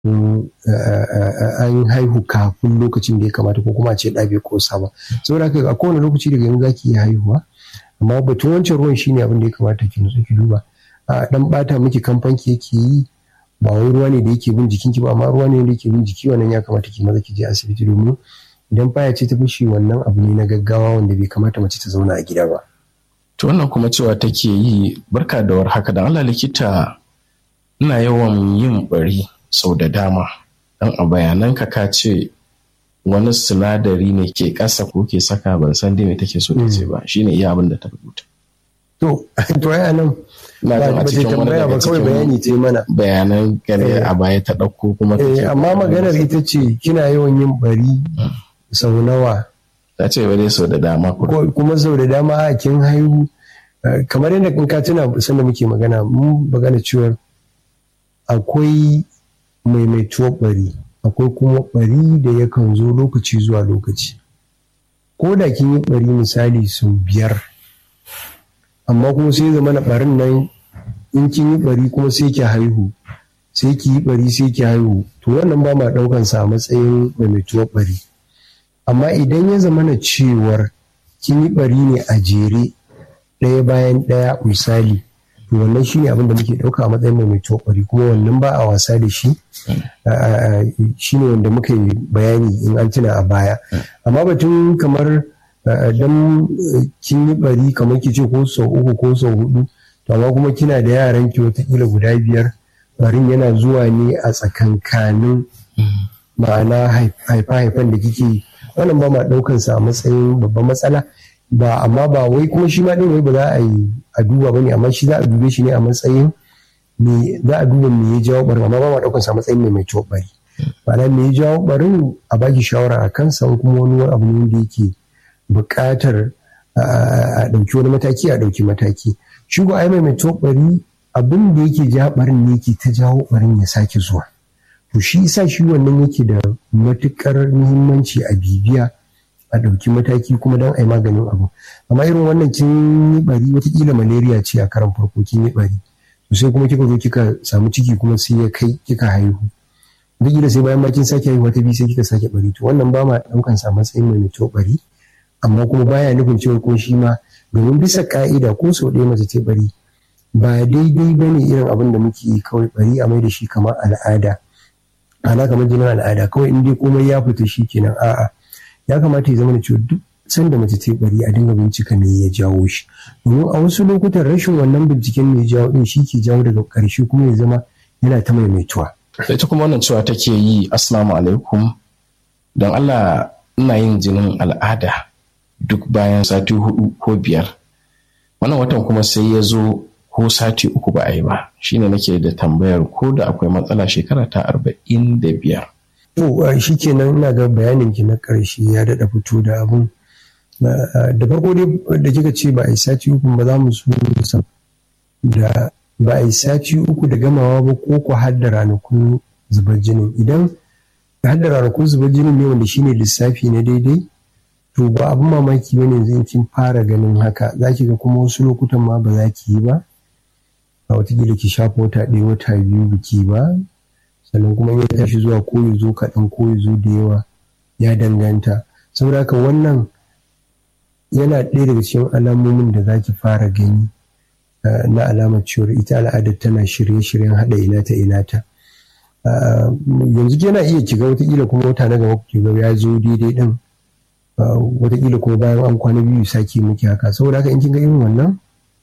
an haihu kafin lokacin da ya kamata ko kuma a ce ɗa bai kosa ba saboda haka a kowane lokaci daga yanzu zaki iya haihuwa amma batun wancan ruwan shine abin da ya kamata ki nutsu ki duba a dan bata miki kamfanki yake yi ba wai ruwa ne da yake bin jikinki ba amma ruwa ne da yake bin jiki wannan ya kamata ki maza ki je asibiti domin idan baya ce ta fushi wannan abu ne na gaggawa wanda bai kamata mace ta zauna a gida ba to wannan kuma cewa take yi barka da war haka dan Allah likita ina yawan yin bari sau da dama dan a bayananka ka ce wani sinadari ne ke ƙasa ko ke saka ban san dai me take so ta ce ba shine iya abin da ta rubuta to to ai anan na ba jin a ba ta cikin wani tambaya ba daga kawai bayani cikin ta yi mana bayanan gane Eh. a baya ta ɗauko kuma ta Eh, ce amma maganar ita ce kina yawan yin bari sau nawa ta ce ba dai sau da dama ko ko- kuma sau da dama a kin haihu eh, kamar yadda in ka tuna sanda muke magana mun magana cewa akwai maimaituwar bari akwai kuma bari da yakan zo lokaci zuwa lokaci ko da kin yi bari misali sau biyar amma kuma sai zama na barin nan in kin yi bari kuma sai ki haihu sai ki yi bari sai ki haihu to wannan ba ma daukan sa a matsayin maimaituwar bari amma idan ya zama na cewar kin yi bari ne a jere ɗaya bayan ɗaya misali to wannan shine abin da muke ɗauka a matsayin maimaituwar bari kuma wannan ba a wasa da shi a- a- shine wanda muka yi bayani in an tuna a baya amma batun kamar a- dan eh, kin yi bari kamar ki ce ko sau uku ko sau hudu to amma kuma kina da yaran ki watakila guda biyar barin yana zuwa ne a tsakankanin ma'ana haifa-haifan da kike yi wannan ba ma ɗaukan sa a matsayin babban matsala ba amma ba wai kuma shi ma ɗin wai ba za a yi a duba ba ne amma shi za a dube shi ne a matsayin me za a duba me ya jawo barin amma ba ma ɗaukan sa a matsayin mai mai ciwo bari ma'ana me ya jawo barin a baki shawara a kansa in kuma wani abu ne da yake buƙatar a a ɗauki wani mataki a ɗauki mataki shi ko ai mai mai ciwo bari abin da yake ja barin ne yake ta jawo barin ya sake zuwa to shi isa shi wannan yake da matukar muhimmanci a bibiya a ɗauki mataki kuma don a yi maganin abu amma irin wannan kin yi bari watakila malaria ce a karan farko kin yi bari to sai kuma kika zo kika samu ciki kuma sai ya kai kika haihu wataƙila sai bayan ma kin sake haihuwa ta biyu sai kika sake bari to wannan ba ma ɗaukan sa matsayin mai mai bari amma kuma baya nufin cewa ko shi ma domin bisa ka'ida ko sau ɗaya mace ta bari ba daidai ba ne irin abin da muke yi kawai bari a mai da shi kamar al'ada ana kamar jinin al'ada kawai in dai komai ya fita shi kenan a'a ya kamata ya zama da cewa duk sanda mace ta bari a dinga bincika me ya jawo shi domin a wasu lokutan rashin wannan binciken me ya jawo din shi ke jawo daga ƙarshe kuma ya zama yana ta maimaituwa ita kuma wannan cewa take yi assalamu alaikum don Allah ina yin jinin al'ada duk bayan sati hudu ko biyar wannan watan kuma sai ya zo ko sati uku ba a yi ba shine nake da tambayar ko da akwai matsala shekara ta arba'in da biyar to shi kenan ina ga bayanin ki na ƙarshe ya daɗa fito da abun da farko dai da kika ce ba a yi sati uku ba za mu so da ba a yi sati uku da gamawa ba ko ku har da ranakun zubar jinin idan har da ranakun zubar jinin ne wanda shine lissafi na daidai to ba abin mamaki bane yanzu in kin fara ganin haka za ki ga kuma wasu lokutan ma ba za ki yi ba a watakila ki shafa wata ɗaya wata biyu biki ba sannan kuma ya tashi zuwa ko ya zo kaɗan ko ya zo da yawa ya danganta saboda haka wannan yana ɗaya daga cikin alamomin da za ki fara gani na alamar cewar ita al'adar tana shirye-shiryen haɗa ina ta ina ta yanzu yana iya kiga watakila kuma wata na gaba ki ga ya zo daidai ɗin watakila kuma bayan an kwana biyu sake muke haka saboda haka in kin ga irin wannan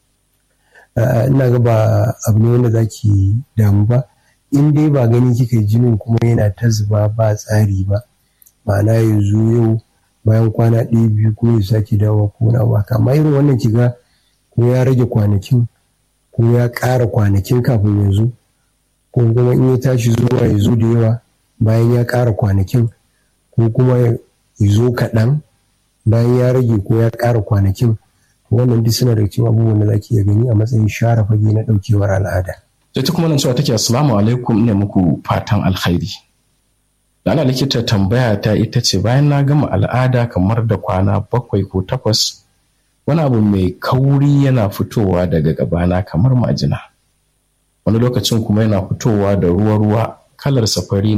ina ga ba abu ne wanda za ki damu ba in dai ba gani kika yi jinin kuma yana ta zuba ba tsari ba ma'ana ya zo yau bayan kwana ɗaya biyu ko ya sake dawo ko na waka amma irin wannan kiga ko ya rage kwanakin ko ya ƙara kwanakin kafin ya zo ko kuma in ya tashi zuwa ya zo da yawa bayan ya ƙara kwanakin ko kuma ya zo kaɗan bayan ya rage ko ya ƙara kwanakin wannan duk suna da cikin abubuwan da za ki iya gani a matsayin share fage na ɗaukewar al'ada. sai ta kuma nan cewa take assalamu alaikum ne muku fatan alkhairi da ana likita tambaya ta ita ce bayan na gama al'ada kamar da kwana bakwai ko takwas wani abu mai kauri yana fitowa daga gabana kamar majina wani lokacin kuma yana fitowa da ruwa-ruwa kalar safari